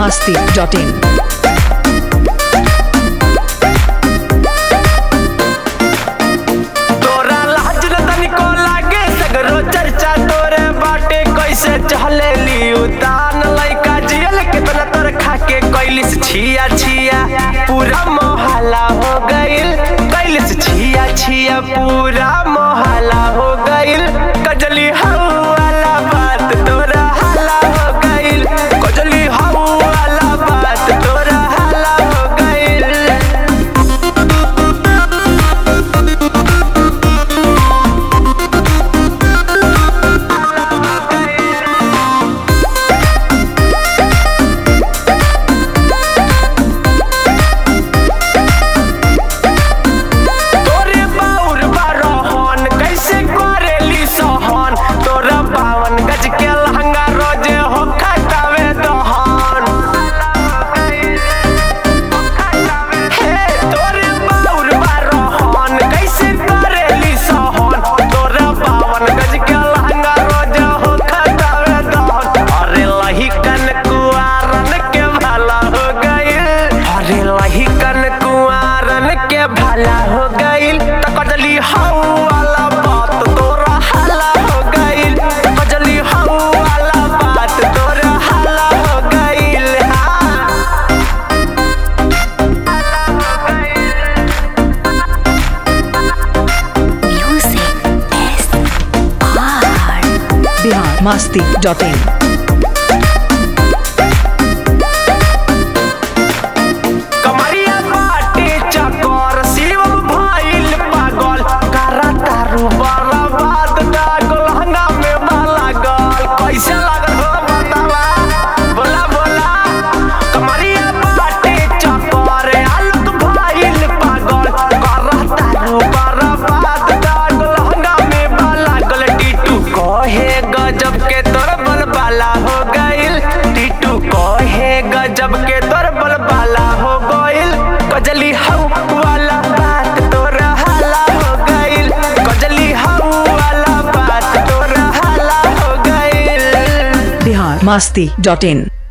masti.in. तोरा लाज न तनिको लागे सगरो चर्चा तोरे बाटे कैसे चले ली उतान लइका जियल कितना तोर खाके कैलिस छिया छिया पूरा मोहल्ला हो गइल कैलिस छिया छिया पूरा मोहल्ला हो गइल कजली हऊ वाला बात तोरा हल्ला हो गइल कजली हऊ वाला बात तोरा हल्ला हो गइल तोरे बाउर बारहन कैसे करेली सहन तोरा बावन गज के लहंगा रोजे हो खटावे दहन हे तोरे बाउर बारहन कैसे करेली सहन तोरा बावन गज के लहंगा रोजे हो खटावे दहन अरे लही कन कुआरन के भला हो गइल अरे लही कन कुआरन के भला हो गइल त कजली हऊ वाला बात तोरा हला हो गइल कजली हऊ वाला बात तोरा हला हो गइल हाँ Music is art. Bihar masti.in. कमरिया बाटे चकोर शिव भइल पागल करा तारू बर्बाद दागल हंगा में माला गल कैसे लागल हो बतावा बोला बोला कमरिया बाटे चकोर आलूक भइल पागल करा तारू बर्बाद दागल हंगा में माला गल टीटू कहे गजब के तोर बलबाला हो गइल टीटू कहे गजब के तोर बलबाला हो गइल कजली हऊ वाला बात तोरा हाला हो गइल कजली हऊ वाला बात तोरा हाला हो गइल Bihar masti.in.